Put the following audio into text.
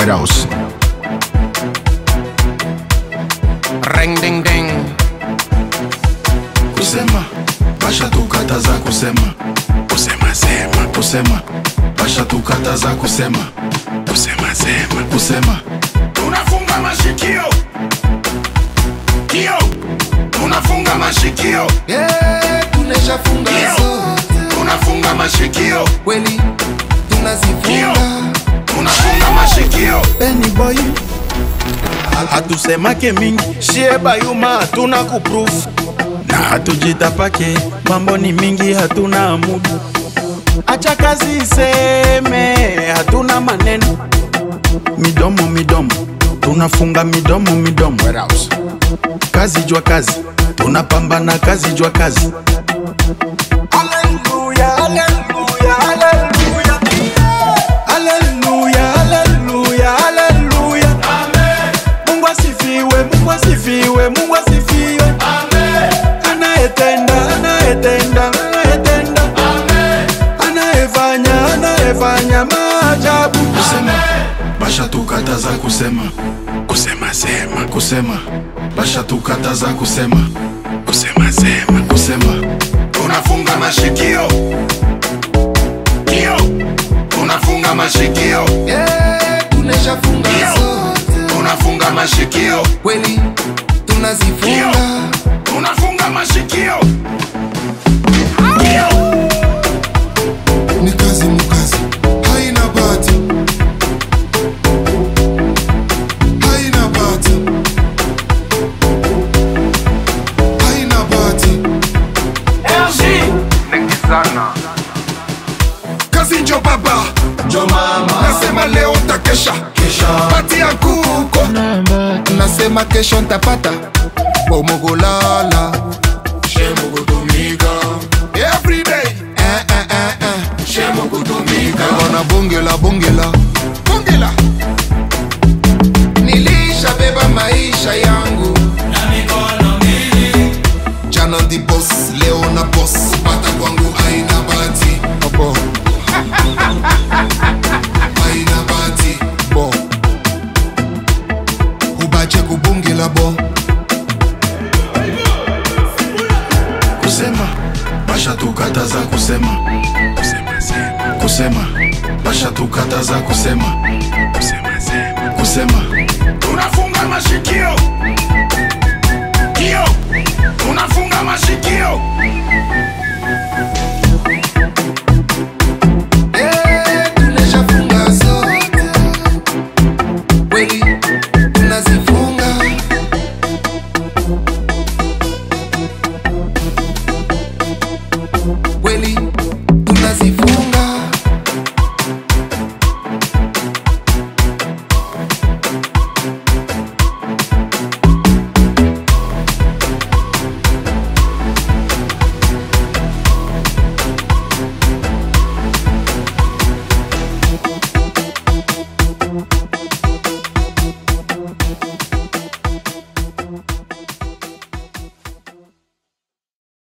White House. Ring ding ding. Kusema basha tukataza kusema kusema sema kusema basha tukataza kusema kusema sema kusema Tunafunga mashikio. Kio. Tunafunga mashikio. Yeah, tuneshafunga Ndio. zote Tunafunga mashikio. kweli tunazifunga Tunafunga mashikio. Benny boy hatusemake mingi shie bayuma hatuna kuproof na hatujitapake mambo ni mingi hatuna mudu acha kazi iseme hatuna maneno midomo midomo tunafunga midomo midomo White House. kazi jwa kazi tunapambana kazi jwa kazi Hallelujah, hallelujah, hallelujah. Hallelujah, hallelujah, hallelujah. Mungu asifiwe, Mungu asifiwe, Mungu asifiwe. Anayetenda, anayetenda, anayetenda. Anayefanya, anayefanya maajabu. Kusema, basha tukataza kusema. Kusema sema, kusema. Basha tukataza kusema. Kusema sema, kusema. Tunafunga mashikio. Kio. Tunafunga mashikio. Yeah, tuneshafunga Ndio. zote Tunafunga mashikio. kweli tunazifunga Tunafunga mashikio. Kio. ni kazi mukazi haina bati haina bati haina bati Kazi njo baba. jo mama Nasema leo takesha. Pati ya kuko. nasema kesho ntapata bomogolala Shemukutumika. Every day. eh, eh, eh, eh. Shemukutumika. Bwana bongela bongela Bongela. nilishabeba maisha yangu jana ndi bos leo na bos pata kwangu aina bati Opo. aina bati bo ubache kubungela bo kusema basha tukataza kusema kusema sema kusema basha tukataza kusema kusema sema kusema Tunafunga mashikio. Kio. Tunafunga mashikio. Eh, tuneshafunga zote kweli tunazifunga kweli tunazifunga